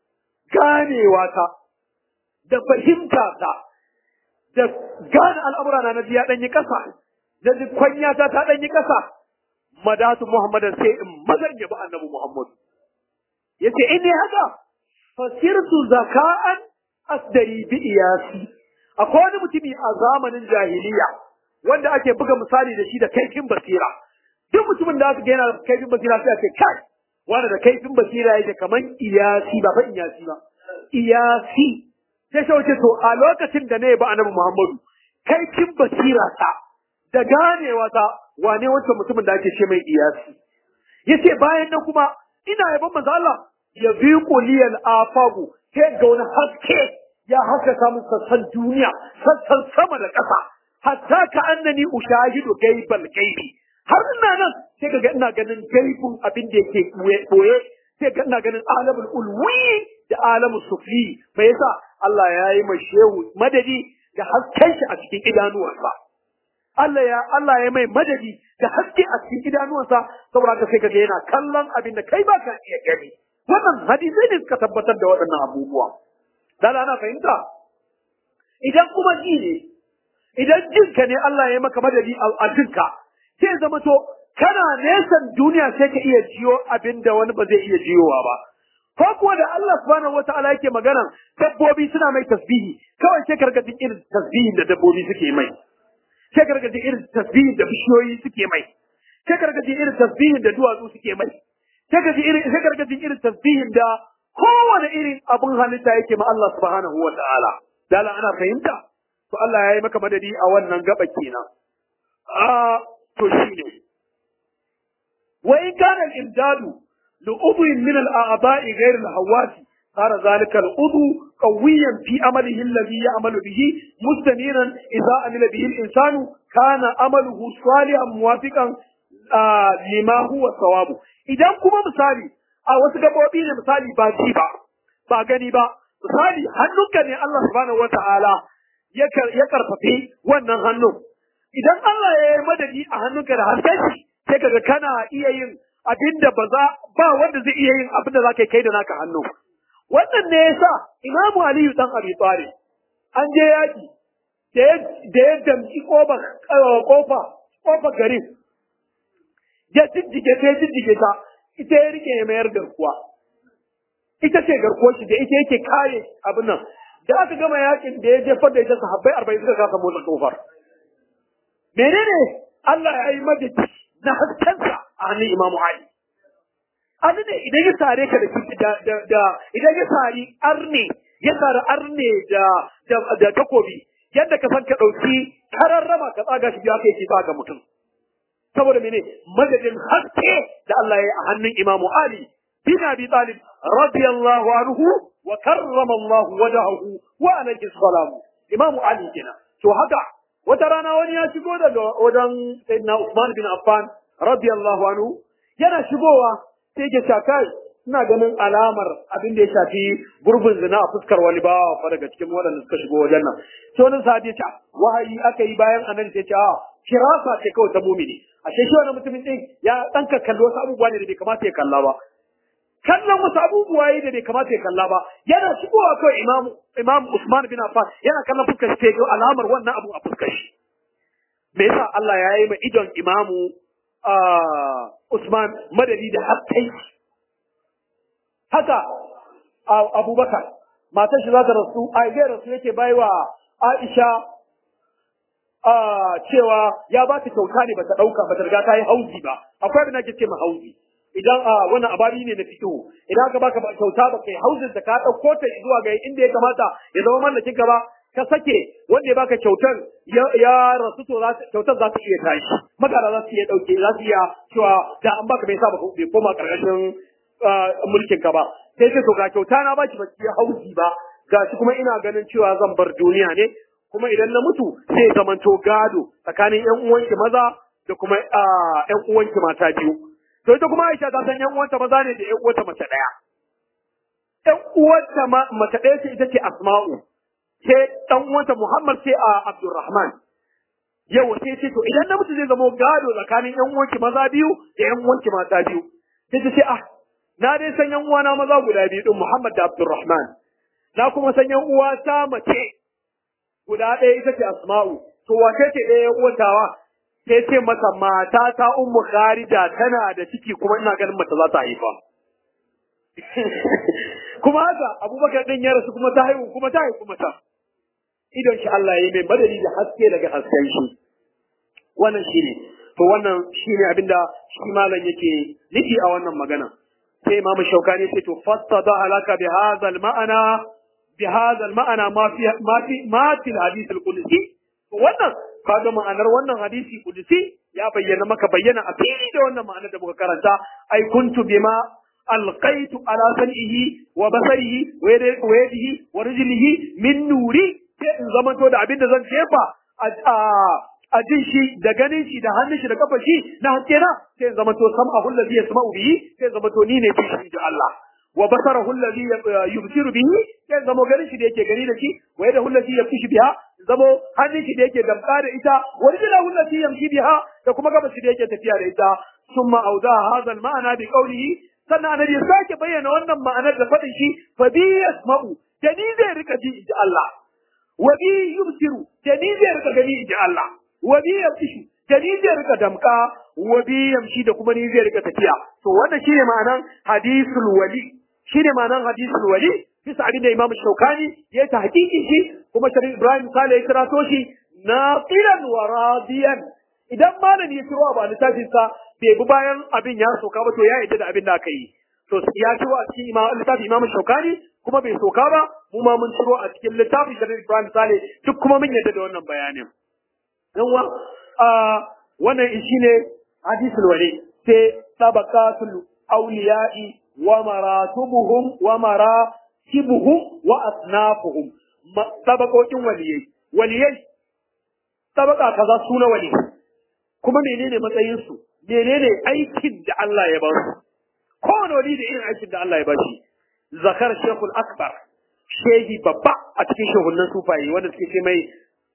ganewa ta da fahimta ta da gane al'amura na nabi ya dan yi kasa da kwanya ta ta dan yi kasa madatu muhammadan sai in mazan yabi annabi muhammad yace in ne haka fasirtu zaka'an asdari bi iyasi akwai wani mutumi a zamanin jahiliya wanda ake buga misali da shi da kaifin basira duk mutumin da aka ga yana da kaifin basira sai a ce kai wanda da kaifin basira yake kaman iyasi ba fa iyasi ba iyasi sai shi wace to a lokacin da na ba annabi Muhammadu kaifin basira ta da ganewa ta wane wancan mutumin da ake ce mai iyasi yace bayan nan kuma ina yaban manzo Allah ya bi quliyal afagu sai ga wani haske ya haskaka min sassan duniya sassan sama da ƙasa hatta ka annani ushahidu gaibal gaibi har ina nan sai kaga ina ganin gaibun abin da yake boye sai ga ina ganin alamul ulwi da alamul sufli me yasa Allah ya yi mai shehu madadi da hasken shi a cikin idanuwansa Allah ya Allah ya mai madadi da haske a cikin idanuwansa saboda haka sai kaga yana kallon abin da kai ba ka iya gani wannan hadisai ne suka tabbatar da waɗannan abubuwa dan ana fahimta idan kuma ji ne idan jinka ne Allah ya maka madadi a jinka sai zama to kana nesan duniya sai ka iya jiyo abin da wani ba zai iya jiyowa ba ko kuwa da Allah subhanahu wataala yake magana dabbobi suna mai tasbihi kawai sai karga jin irin tasbihin da dabbobi suke mai sai karga jin irin tasbihin da bishiyoyi suke mai sai karga jin irin tasbihin da duwatsu suke mai sai karga irin sai karga jin irin tasbihin da kowane irin abun halitta yake ma Allah subhanahu wataala dala ana fahimta to Allah ya yi maka madadi a wannan gaba kenan a to shine wa in kana al-imdadu لعضو من الأعضاء غير الحواس صار ذلك العضو قويا في عمله الذي يعمل به مستنيرا إذا عمل به الإنسان كان عمله صالحا موافقا آه لما هو الصواب إذا كما مثالي a wasu gabobi ne misali ba ji ba ba gani ba misali hannunka ne Allah subhanahu wata'ala ya karfafi wannan hannun idan Allah ya yi madadi a hannunka da harshen sai kaga kana iya yin abinda ba za ba wanda zai iya yin abinda za ka kai da naka hannu wannan ne yasa Imamu Aliyu dan Abi Talib an je yaki da ya damci kofa kofa kofa garin ya jijjige ta jijjige ta ita ya rike ya mayar garkuwa ita ce garkuwar shi da ita yake kare abin nan da aka gama yakin da ya jefar da ita sahabbai arba'in suka kasa motsa kofar menene Allah ya yi madadi na haskensa a hannun Imam Ali. Ali ne idan ya sare ka da da idan ya sari arne ya sari arne da da takobi yadda ka san ka dauki kararrama ka tsaga shi biya kai ki tsaga mutum. Saboda mene madadin haske da Allah ya yi a hannun Imam Ali bin Abi Talib radiyallahu anhu wa karrama Allah wajahu wa alayhi salam. Imam Ali kenan. To haka wata rana wani ya shigo daga wajen Sayyidina Usman bin Affan radiyallahu anhu yana shigowa sai ke kai ina ganin alamar abin da ya shafi gurbin zina a fuskar wani bawa fa daga cikin waɗanda suka shigo wajen nan sai wani sahabi ya ce wahayi aka yi bayan anan sai ce a kirasa ce kawai ta mumini a shi wani mutumin din ya dan kalli wasu abubuwa ne da bai kamata ya kalla ba kallon wasu abubuwa yi da bai kamata ya kalla ba yana shigowa kawai imam imam Usman bin Affan yana kallon fuskar shi sai alamar wannan abu a fuskar shi me yasa Allah ya yi ma idon imamu Usman madadi da hattai haka Abubakar matar shi za ta rasu a zai rasu yake baiwa Aisha cewa ya ba ta kyauta ne ba ta ɗauka ba ta riga ta yi hauzi ba akwai abin da ake ce ma hauzi idan a wannan abari ne na fito idan aka baka kyauta ba kai hauzin da ka ɗauko ta zuwa ga inda ya kamata ya zama mallakin ka ba ka sake wanda ya baka kyautar ya rasu to kyautar za ta iya tashi magana za su iya dauke za su iya cewa da an baka bai sa ba bai koma karkashin mulkin ka ba sai ce to ga kyauta na baki baki ya hauzi ba gashi kuma ina ganin cewa zan bar duniya ne kuma idan na mutu sai zamanto gado tsakanin yan uwanki maza da kuma yan uwanki mata biyu to ita kuma Aisha ta san yan uwanta maza ne da yan uwanta mace daya yan uwanta mace daya ce ita ce Asma'u sai dan uwanta Muhammad sai a Abdulrahman. Yau sai ce to idan namiji zai zama gado tsakanin yan uwanki maza biyu da yan uwanki mata biyu. Sai ta ce ah na dai san yan uwana maza guda biyu din Muhammad da Abdulrahman. Na kuma san yan uwa ta mace guda ɗaya ita ce Asma'u. To wace ce ɗaya yan uwantawa? Sai ce mata mata ta Ummu Kharija tana da ciki kuma ina ganin mata za ta haifa. kuma haka abubakar din ya rasu kuma ta haihu kuma ta haihu mata idon shi Allah ya mai madadi da haske daga hasken shi wannan shine to wannan shine abinda shi malam yake nufi a wannan magana sai imamu shaukani sai to fastada halaka bi hadha al ma'ana bi hadha al ma'ana ma fi ma fi ma fi al hadith al qudsi wannan kaga ma'anar wannan hadisi qudsi ya bayyana maka bayyana a fili da wannan ma'anar da muka karanta ai kuntu bima ألقيت على سمعه وبصره ويده ورجله من نوري in zamanto da abin da zan jefa a jin shi da ganin shi da hannun shi da kafar shi na haske na sai zama to sam'ahu allazi yasma'u bihi sai zama to ni ne fi shi da Allah wa basarahu allazi yubsiru bihi sai zama ganin shi da yake gani da shi wa yadahu allazi yamshi biha zamo hannun shi da yake damka da ita wa rijlahu allati yamshi biha da kuma gaba shi da yake tafiya da ita summa auda hadha al-ma'na bi qawlihi sannan annabi ya sake bayyana wannan ma'anar da faɗin shi fa bi yasma'u da ni zai rika ji inji Allah wa bi yubsiru da ni zai rika gani inji Allah wa bi yamshi da ni zai rika damka wa bi yamshi da kuma ni zai rika tafiya to wannan shine ma'anar hadisul wali shine ma'anar hadisul wali bisa abin da Imam Shaukani ya ta hakiki shi kuma Sharif Ibrahim Sale ya kirato shi naqilan wa radiyan idan malami ya ciro ba littafin sa bai bi bayan abin ya soka ba to ya yadda da abin da aka yi to ya ciro a cikin imam littafin Imam Shaukani kuma bai soka ba mu ma mun ciro a cikin littafin Sharif Ibrahim Sale duk kuma mun yadda da wannan bayanin dan wa wannan shine hadisul wali sai tabaqatul awliya'i wa maratubuhum wa mara kibuhum wa asnafuhum tabakokin waliyai waliyai tabaka kaza suna wali kuma menene matsayin su menene aikin da Allah ya ba su kowane wali da irin aikin da Allah ya ba shi zakar shekul akbar shehi babba a cikin shehunan sufaye wanda suke ce mai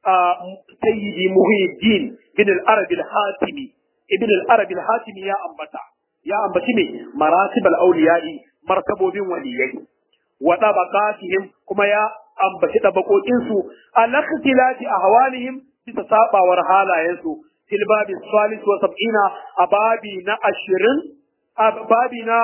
sayyidi muhyiddin bin al-arab al-hatimi ibn al-arab al-hatimi ya ambata ya ambaci ne maratib al-awliya'i martabobin waliyai wa tabaqatihim kuma ya ambaci tabakokin su al-ikhtilati ahwalihim bisa sabawar halayen su fil babi salis wa sab'ina a babi na 20 a babi na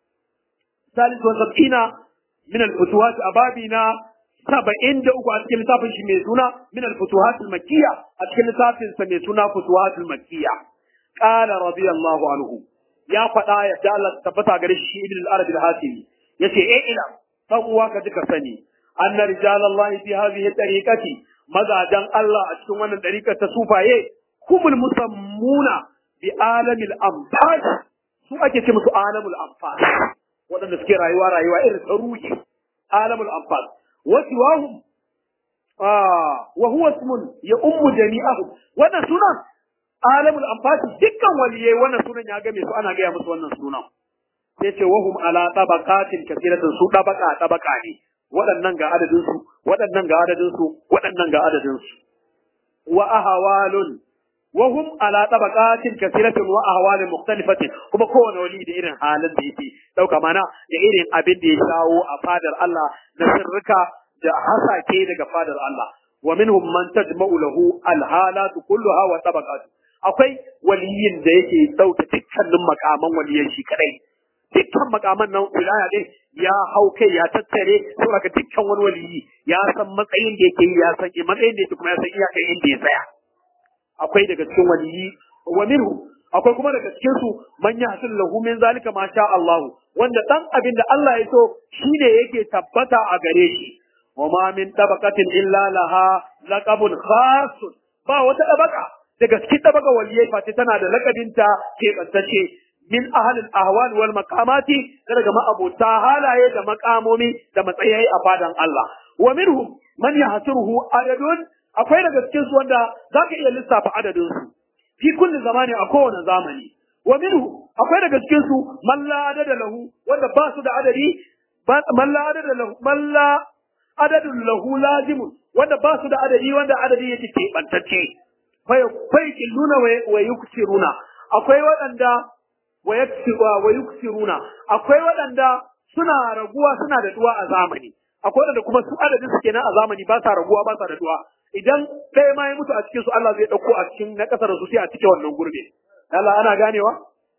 salis wa sab'ina min al-futuhat a babi na saba'in da uku a cikin littafin shi mai suna min al-futuhat al-makkiyya a cikin littafin sa mai suna futuhat al-makkiyya qala radiyallahu anhu ya faɗa ya da Allah tabbata gare shi ibn al-arabi al-hasimi yace eh ila dan uwa ka duka sani anna rijalallahi fi hadhihi tariqati mazajan Allah a cikin wannan tariqar ta sufaye kumul musammuna bi alamil anfas su ake ce musu alamul anfas waɗanda suke rayuwa rayuwa irin ta ruhi alamul anfas wa siwahum ah wa huwa ismun ya ummu jami'ahum wannan sunan alamul anfas dukkan waliyai wannan sunan ya game su ana gaya musu wannan sunan sai ce wahum ala tabaqatin kathiratin su tabaka tabaka ne waɗannan ga adadin su waɗannan ga adadin su waɗannan ga adadin su wa ahwalun wahum ala tabaqatin kathiratin wa ahwalin mukhtalifatin kuma kowane wali da irin halin da yake dauka mana da irin abin da ya shawo a fadar Allah na sirrika da hasake daga fadar Allah wa minhum man tajma'u lahu alhalatu kulluha wa tabaqatu akwai waliyin da yake dauke dukkanin makaman waliyan shi kadai dukkan makaman nan wilaya din ya hau kai ya tattare saboda dukkan wani waliyi ya san matsayin da yake yi ya san matsayin da yake kuma ya san iyakan inda ya tsaya akwai daga cikin waliyi wa minhu akwai kuma daga cikin su man yahsul lahu min zalika ma sha Allah wanda dan abin da Allah ya so shine yake tabbata a gare shi wa ma min tabaqatin illa laha laqabun khas ba wata tabaka daga cikin tabaka waliyai fati tana da lakabinta ke kantace min ahalin ahwal wal maqamati daga ma'abota halaye da makamomi da matsayi a fadan Allah wa minhum man yahsuruhu adadun akwai daga cikin su wanda zaka iya lissafa adadin su fi kulli zamani a kowane zamani wa minhu akwai daga cikin su man la adada lahu wanda ba su da adadi man la adada lahu man la adadun lahu lazimun wanda ba su da adadi wanda adadi yake keɓantacce fai killuna wa yuksiruna akwai waɗanda wa yuksiruna akwai waɗanda suna raguwa suna da duwa a zamani akwai waɗanda kuma su adadin su kenan a zamani ba sa raguwa ba sa da duwa idan ɗaya ma ya mutu a cikin su Allah zai ɗauko a cikin na ƙasar su sai a cike wannan gurbe Allah ana ganewa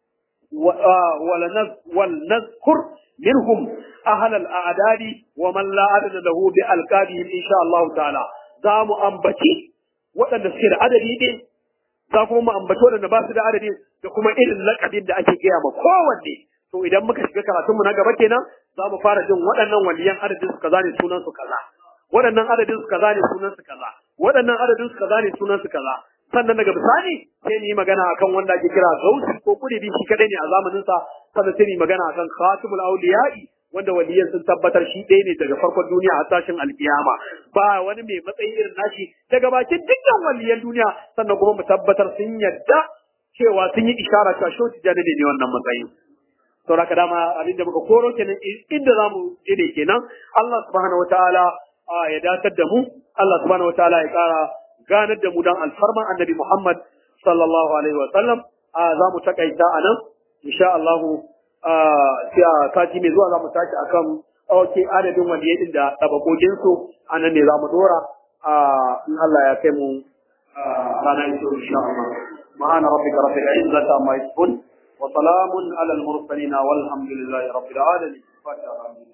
wal nazkur minhum ahal al a'dadi wa man la adada lahu bi alqabihim insha Allah ta'ala za mu ambaci waɗanda suke da adadi ɗin za kuma mu ambaci waɗanda ba su da adadi da kuma irin lakabin da ake gaya ma kowanne to idan muka shiga karatunmu na gaba kenan za mu fara jin waɗannan waliyan adadin su kaza ne sunan su kaza waɗannan adadin su kaza ne sunan su kaza waɗannan adadin su kaza ne sunan su kaza sannan daga bisani sai ni magana akan wanda ake kira gausi ko kudibi shi kadai ne a zamanin sa sannan sai ni magana akan khatibul awliya'i wanda waliyan sun tabbatar shi ɗaya ne daga farkon duniya a tashin alkiyama ba wani mai matsayi irin nashi daga bakin dukkan waliyan duniya sannan kuma mu tabbatar sun yadda cewa sun yi ishara cewa shi tijani ne ne wannan matsayin saboda ka dama abin da muka koro kenan inda za mu je ne kenan Allah subhanahu wataala ya datar da mu Allah subhanahu wataala ya kara ganar da mu dan alfarman annabi Muhammad sallallahu alaihi wa sallam za mu takaita a nan insha Allah sai a sati mai zuwa za mu tashi akan ɗauke adadin waliyai da tabakokin su a nan ne za mu dora in Allah ya kai mu ranar ito insha Allah ma'ana rabbika rabbil izzati amma yasifun wa salamun ala al mursalin walhamdulillahi rabbil alamin fatiha